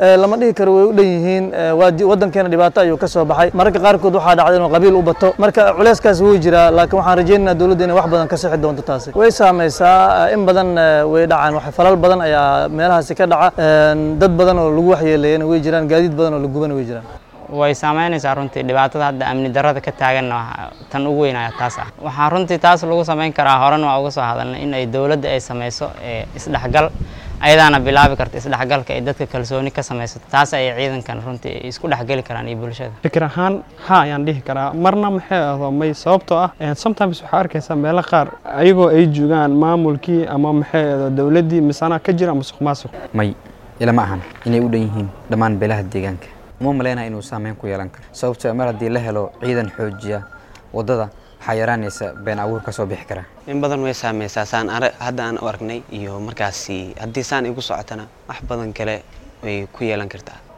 lama dhihi karo way u dhan yihiin waddankeena dhibaato ayuu ka soo baxay mararka qaarkood waxaa dhacda inuu qabiil u bato marka culeyskaas wuu jiraa laakiin waxaan rajaynaynaa dowladda inay wax badan ka sixi doonto taasi way saamaysaa in badan way dhacaan wax falal badan ayaa meelahaasi ka dhaca dad badan oo lagu waxyeeleeyana way jiraan gaadiid badan oo la gubana way jiraan way saameynaysaa runtii dhibaatada hadda amni darrada ka taaganna tan ugu weynaya taas ah waxaa runtii taas lagu samayn karaa horan waa uga soo hadalnay in ay dowladda ay samayso isdhexgal ayadaana bilaabi karta isdhexgalka ay dadka kalsooni ka samaysato taas ayay ciidankan runtii isku dhexgeli karaan iyo bulshada fikir ahaan ha ayaan dhihi karaa marna maxay ahdo may sababtoo ah sometimes waxaa arkaysaa meelo qaar ayagoo ay joogaan maamulkii ama maxay ahdo dowladdii misana ka jira musuq maasuq may ilama ahan inay u dhan yihiin dhammaan beelaha deegaanka uma malaynaya inuu saameyn ku yeelan karo sababtoo mar haddii la helo ciidan xoojiya waddada waxaa yaraanaysa been abuur ka soo bixi karaa in badan way saameysaa saan hadda aan u aragnay iyo markaasi haddii saan igu socotana wax badan kale way ku yeelan kartaa